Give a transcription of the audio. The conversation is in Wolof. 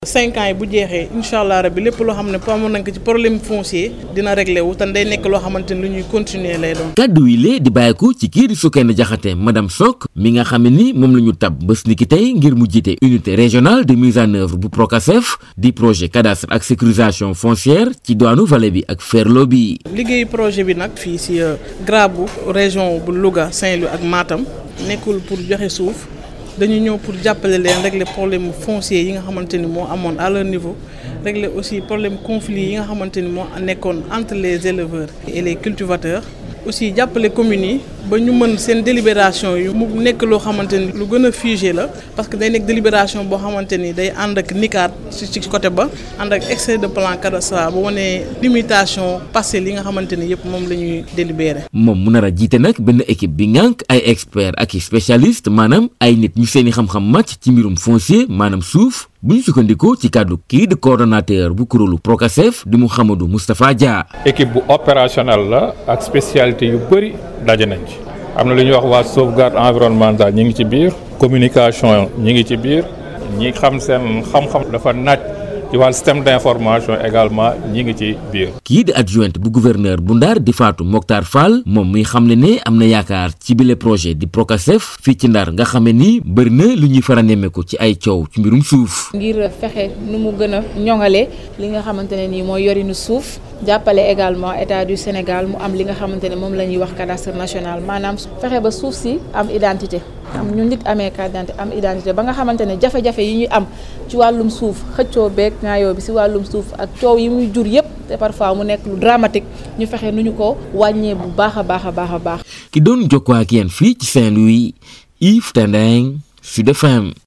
cinq ans yi bu jeexee incha allah rabbi lépp loo xam ne amoon nañ ko ci problème foncier dina réglé wu te day nekk loo xamante ni lu ñuy continuer lay doon. kàddu yi lee di bàyyeeku ci kii di Soukeyna Diakhaté madame Sock mi nga xam ne ni moom la ñu tab bés ni ki tey ngir mu jiite unité régionale de mise en œuvre bu PROCASEF di projet cadastre ak sécurisation foncière ci doonu vallée bi ak Ferlo bi. liggéeyu projet bi nag fii si Grabu région bu Louga Saint-Louis ak Matam nekkul pour joxe suuf. dañu ñëw pour jàppale leen régler problème foncier yi nga xamante ni moo amoon à leur niveau régler aussi problème conflit yi nga xamante ni moo nekkoon entre les éleveurs et les cultivateurs aussi jàppale communes yi ba ñu mën seen délibération yu mu nekk loo xamante ni lu gën a figé la parce que day nekk délibération boo xamante ni day ànd ak nicaat ci ci côté ba ànd ak extrait de plan cadastral ba wane limitation parcelles yi nga xamante ni yëpp moom la ñuy délibéré. moom mu nar a jiite nag benn équipe bi ngànk ay experts ak i spécialistes maanaam ay nit ñu seeni xam-xam màcc ci mbirum foncier maanaam suuf bu ñu sukkandikoo ci kàddu kii di coordonnateur bu kuréelu PROCASEF di Mouhamadou Moustapha Dia. équipe bu opérationnel la ak spécialité yu bëri daje nañ ci. am na lu ñuy wax waa sauvegarde environnementale ñi ngi ci biir communication ñi ngi ci biir ñi xam seen xam-xam dafa naaj ci wàllu système d'information également ñi ngi ci biir. kii di adjointe bu gouverneur bu Ndar di Fatou Mokhtar Fall moom muy xam ne ne am na yaakaar ci bile projet di PROCASEF fii ci Ndar nga xamee ni bëri na lu ñuy faral nemmeeku ci ay coow ci mbirum suuf. ngir fexe nu mu gën a ñoŋale li nga xamante ne nii mooy yorinu suuf. jàppale également état du Sénégal mu am li nga xamante ne moom la ñuy wax cadastre national maanaam fexe ba suuf si am identité am ñu nit amee carte d'identité am identité ba nga xamante ne jafe-jafe yi ñuy am ci wàllum suuf xëccoo beeg ñaayoo bi si wàllum suuf ak coow yi muy jur yépp te parfois mu nekk lu dramatique ñu fexe nu ñu ko wàññee bu baax a baax a baax a baax. ki doon jokkoo ak yéen fii ci Saint-Louis Yves Tendeng Sud FM